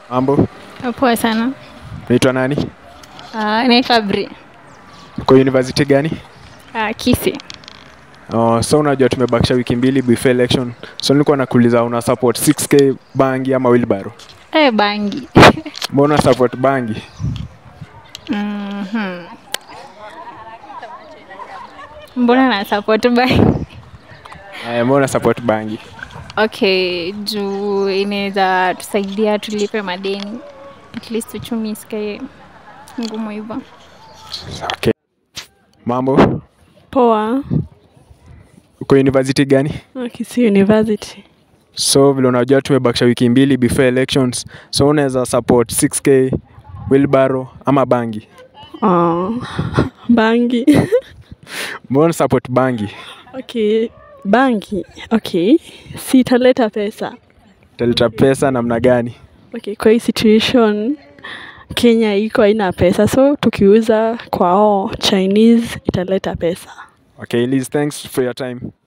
Mambo, Poa sana. naitwa nani? Uh, naitwa Bri. Uko university gani? Uh, Kisi. Oh, so unajua tumebakisha wiki mbili before election. So nilikuwa nakuuliza una support 6k bangi ama wheelbarrow? Eh, bangi. Mbona support bangi? Mhm. Mbona na support bangi? Eh, mbona support bangi? Okay, juu inaweza tusaidia tulipe madeni. At least uchumi isikae ngumu hivyo. Okay. Mambo, Poa, uko university gani? Kisii University. So vile unajua tumebakisha wiki mbili before elections. So unaweza support 6k wheelbarrow ama bangi? Oh, bangi. Mbona support bangi? okay, bangi. Okay, si italeta pesa. Italeta pesa namna gani? Okay, kwa hii situation Kenya iko haina pesa, so tukiuza kwao Chinese italeta pesa. Okay, Liz, thanks for your time.